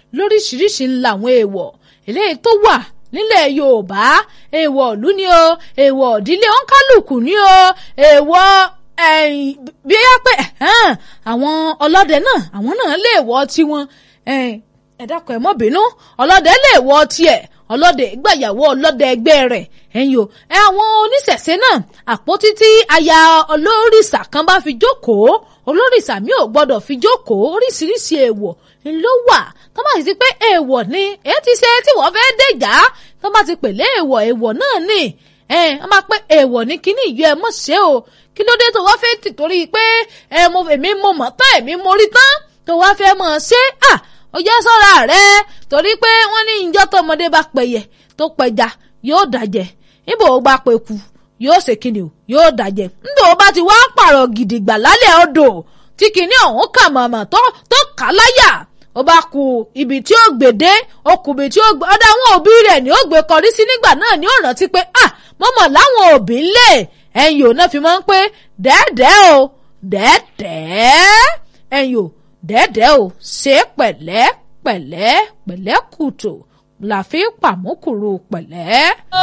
lóríṣiríṣi làwọn èèwọ̀ eléyìí tó wà nílẹ̀ yorùbá èèwọ̀ ìlú ni o èèwọ̀ ìdílé ọ̀nkálùkù ni o èèwọ̀ bí yá pé àwọn ọlọ́dẹ náà àwọn náà lè wọ̀ tiwọn ẹ dákun ẹ mọ́ bínú ọlọ́dẹ lè wọ̀ tiẹ̀ ọlọ́dẹ gbàyàwó ọlọ́dẹ ẹgbẹ́ rẹ̀ ẹ̀yin o ẹ àwọn oníṣẹ̀ṣe náà àpótí tí aya olórìṣà kan bá fi jókòó olórìṣà mi ò gbọ́dọ̀ fi jókòó oríṣiríṣi èèwọ̀ ló wà tó bá sì ti pé èèwọ̀ ni èyí ti ṣe tí wọ́n fẹ́ dèjà tó bá ti pèlè èèwọ̀ èèwọ̀ náà ni ẹ ẹ máa pé èèwọ̀ ni kíní ìyọ ẹ mọ̀ ṣe o kí ló dé tó wá fẹ́ tì torí pé ẹ mo èmi mo mọ̀ tán èmi mo rí tán tó wá fẹ́ mọ̀ ṣe à ó jẹ́ sọ́ra rẹ torí pé wọ́n ní ìjọ́ tọmọdé bá pẹ̀yẹ tó pẹja yóò dàjẹ́ níbo ó bá pẹ̀kú yóò ṣe kíni o yóò dàjẹ́ níbo ó bá ti wá pààrọ̀ gidigba lálẹ́ odò tí kíní ọ̀hún kà màmá tó tó kà láyà ó bá ku ibi tí ó gbèdé ó kù ibi tí ó gbé ọ̀dọ̀ àwọn òbí rẹ̀ ni ó gbé kọrí sí nígbà náà ni ó rántí pé ah mọ́mọ́ láwọn òbí ńlẹ̀ ẹ̀yìn ò náà fi máa ń pé dẹ́ẹ̀dẹ́ o dẹ́ẹ̀dẹ́ ẹ̀yìn ò dẹ́ẹ̀dẹ́ o ṣe pẹ̀lẹ́ pẹ̀lẹ́ pẹ̀lẹ́ kùtù la fi pàmùkùrù pẹ̀lẹ́.